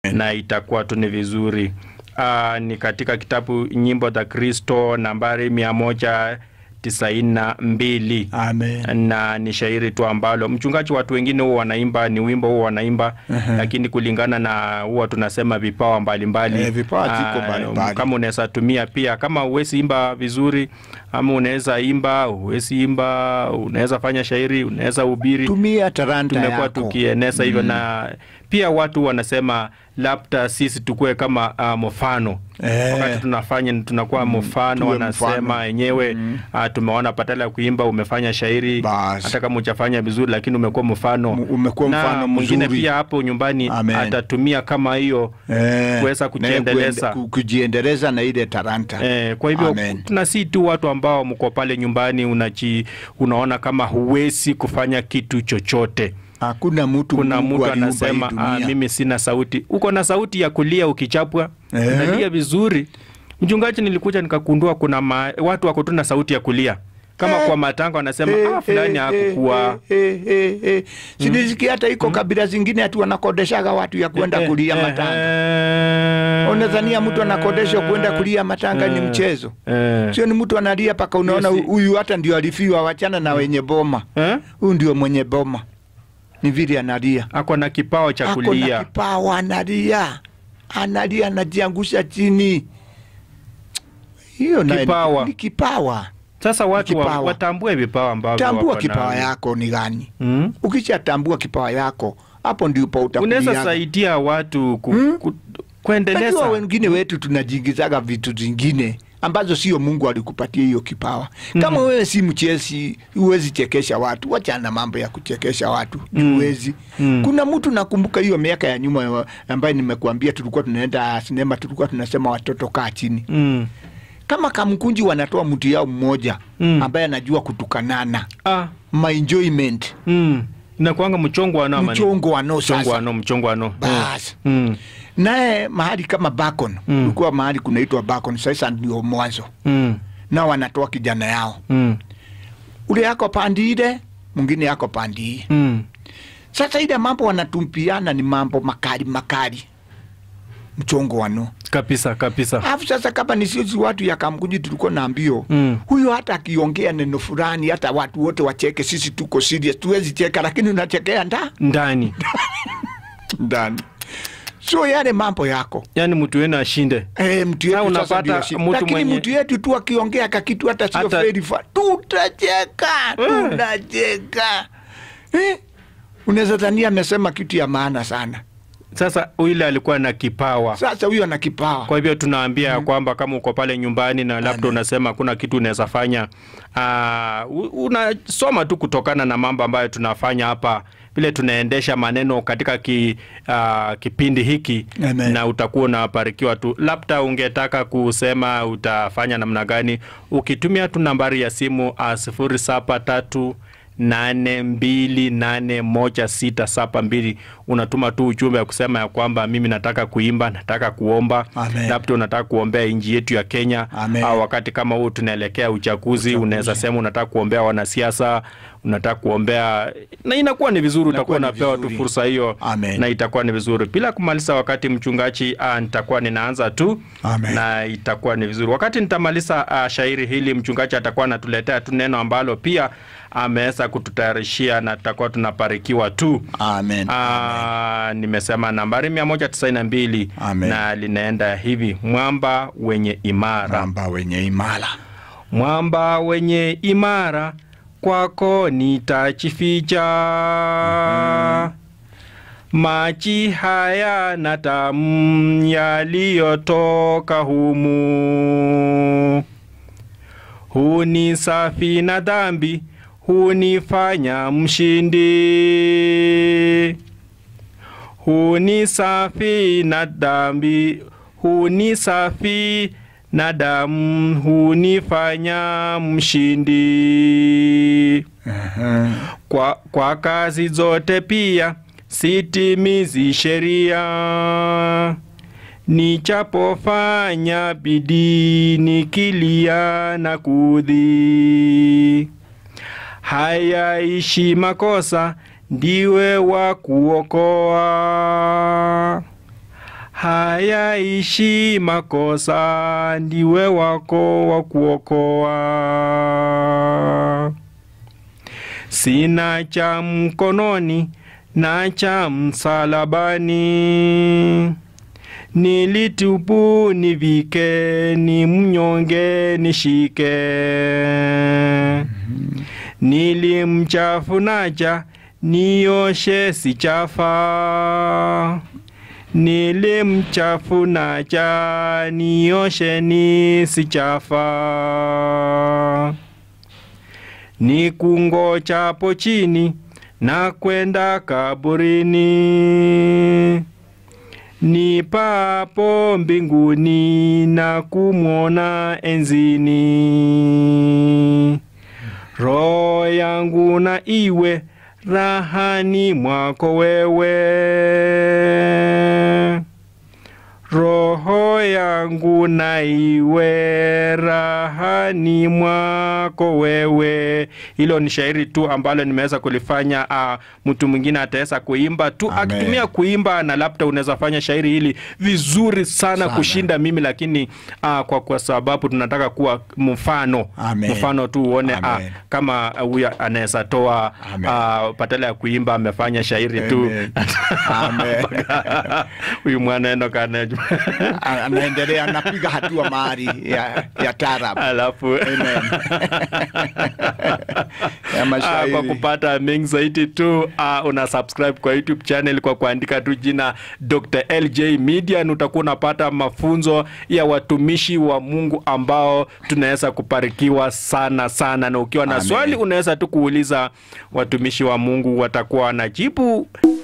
na itakuwa tu ni vizuri. Uh, ni katika kitabu Nyimbo za Kristo nambari mia moja tisaini na mbili Amen. na ni shairi tu ambalo mchungaji, watu wengine huwa wanaimba ni wimbo huwa wanaimba Ehe. lakini kulingana na huwa tunasema vipawa mbalimbali Eh, vipawa ziko Ah, mbalimbali. kama unaweza tumia pia, kama uwezi imba vizuri ama unaweza imba, uwezi imba, unaweza fanya shairi, unaweza ubiri Tumia talanta tumekuwa yako. tukieneza hivyo na pia watu wanasema labda sisi tukue kama uh, mfano Eh. wakati tunafanya tunakuwa mfano tuwe wanasema mfano. wenyewe uh, tumeona badala ya kuimba umefanya shairi Bas. hata kama hujafanya vizuri lakini umekuwa mfano M- umekuwa na mfano mwingine mzuri. pia hapo nyumbani Amen. atatumia kama hiyo Eh, kuweza na kujiendeleza. kuende- ku- kujiendeleza na ile talanta. Eh, kwa hivyo Amen. tuna si tu watu ambao mko pale nyumbani unaji, unaona kama huwezi kufanya kitu chochote Hakuna mtu kuna Mungu mtu aliumba anasema hii ah, dunia." mimi sina sauti. Uko na sauti ya kulia ukichapwa, Eh. unalia vizuri. Mchungaji, nilikuja nikagundua kuna ma, watu wako tu na sauti ya kulia kama Eh. kwa matanga wanasema Eh, ah, fulani eh, hakukuwa eh, eh, eh, eh. Sinisikia hata iko kabila zingine ati wanakodeshaga watu ya kwenda Eh, kulia eh, matanga. eh, Unadhania mtu anakodeshwa kwenda kulia matanga ni eh, mchezo? eh. Sio, ni mtu analia paka unaona Hiyo si- huyu hata ndio alifiwa, wachana na wenye boma. Eh? Huyu ndio mwenye boma, ni vile analia, ako na kipawa cha ako na kulia kipawa, analia, analia, anajiangusha chini. Hiyo naye ni- Kipawa. ni kipawa. sasa watu wa, kipawa. watambue vipawa ambavyo Tambua wako kipawa navyo. yako ni gani. Mm? Ukishatambua kipawa yako, hapo ndipo unaweza utakulia. saidia watu ku, Hmm? ku, kuendeleza Najua wengine wetu tunajiingizaga vitu zingine ambazo sio Mungu alikupatia hiyo kipawa. Kama wewe si mchezi, huwezi chekesha watu, wachana na mambo ya kuchekesha watu, Mm. huwezi. Mm. Kuna mtu nakumbuka hiyo miaka ya nyuma wa- ambaye nimekuambia, tulikuwa tunaenda sinema, tulikuwa tunasema watoto kaa chini. mm. Kama kamkunji wanatoa mtu yao mmoja Mm. ambaye anajua kutukanana, ah, my enjoyment, mm. inakuanga mchongo wa noma ni- mchongo wano mchongo sasa wano mchongo wano Bas. mm. naye mahali kama Bacon Mm. ulikuwa mahali kunaitwa Bacon, sasa ndio mwanzo Mm. nao wanatoa kijana yao Mm. ule yako pandi ile mwingine yako pandi hii. Mm. Sasa ile mambo wanatumpiana ni mambo makali makali, mchongo wano. kabisa kabisa Alafu sasa kama ni sisi watu ya Kamkunji tulikuwa na mbio Mm. huyo, hata akiongea neno fulani, hata watu wote wacheke, sisi tuko serious, tuwezi cheka, lakini unachekea nda ndani ndani, so yale mambo yako yaani mtu wenu ashinde Eh, mtu Sasa yetu sasa unapata ndio shida. mtu Lakini mwenye- mtu yetu tu akiongea kakitu hata sio Hata- very far, tutacheka Eh. tunacheka eh? Unaweza dhania amesema kitu ya maana sana. sasa yule alikuwa na kipawa Sasa huyo ana kipawa kwa hivyo tunaambia ya kwamba kama uko pale nyumbani na labda Amen. unasema kuna kitu unaweza fanya uh, unasoma tu kutokana na mambo ambayo tunafanya hapa vile tunaendesha maneno katika ki, uh, kipindi hiki Amen. na utakuwa unabarikiwa tu labda ungetaka kusema utafanya namna gani ukitumia tu nambari ya simu uh, sifuri saba tatu nane mbili nane moja sita saba mbili unatuma tu ujumbe ya kusema ya kwamba mimi nataka kuimba nataka kuomba Amen. labda unataka kuombea nchi yetu ya Kenya Amen. au wakati kama huu tunaelekea uchaguzi, unaweza sema unataka kuombea wanasiasa, unataka kuombea na inakuwa ni vizuri, utakuwa ni unapewa tu vizuri. fursa hiyo Amen. na itakuwa ni vizuri. Bila kumaliza wakati mchungaji, ah, nitakuwa ninaanza tu Amen. na itakuwa ni vizuri. Wakati nitamaliza ah, shairi hili, mchungaji atakuwa anatuletea tu neno ambalo pia ameweza kututayarishia na tutakuwa tunabarikiwa tu. Amen. Ah, nimesema nambari 192 Amen. na linaenda hivi: mwamba wenye imara, Ramba wenye imara mwamba wenye imara, kwako nitajificha. Maji haya na tamu yaliyotoka humu huni safi na dhambi, hunifanya mshindi. Huni safi na dhambi, huni safi na damu, hunifanya mshindi. Aha. Kwa, kwa kazi zote pia sitimizi sheria, nichapofanya bidii nikilia na kudhi, hayaishi makosa, ndiwe wa kuokoa hayaishi makosa, ndiwe wako wa kuokoa. Sina cha mkononi na cha msalabani, nilitupu nivike, ni mnyonge nishike. Nilimchafunaja nioshe sichafa, nilimchafunaja nioshe nisichafa nikungojapo chini na kwenda kaburini, nipapo mbinguni na kumwona enzini. Roho yangu na iwe rahani mwako wewe, roho yangu na iwe rahani mwako wewe. Hilo ni shairi tu ambalo nimeweza kulifanya. Uh, mtu mwingine ataweza kuimba tu Amen. akitumia kuimba, na labda unaweza fanya shairi hili vizuri sana, Sana. kushinda mimi, lakini uh, kwa, kwa sababu tunataka kuwa mfano Amen. mfano tu uone uh, Amen. kama huyu anaweza toa Amen. uh, badala ya kuimba amefanya shairi tu Amen. Amen. huyu mwaneno kana A- anaendelea anapiga hatua mahali ya, ya tarab alafu Amen. ya Ah, mashairi. kwa kupata mengi zaidi tu uh, una subscribe kwa YouTube channel kwa kuandika tu jina Dr. LJ Media, na utakuwa unapata mafunzo ya watumishi wa Mungu ambao tunaweza kubarikiwa sana sana, na ukiwa na Amen. swali unaweza tu kuuliza watumishi wa Mungu, watakuwa wanajibu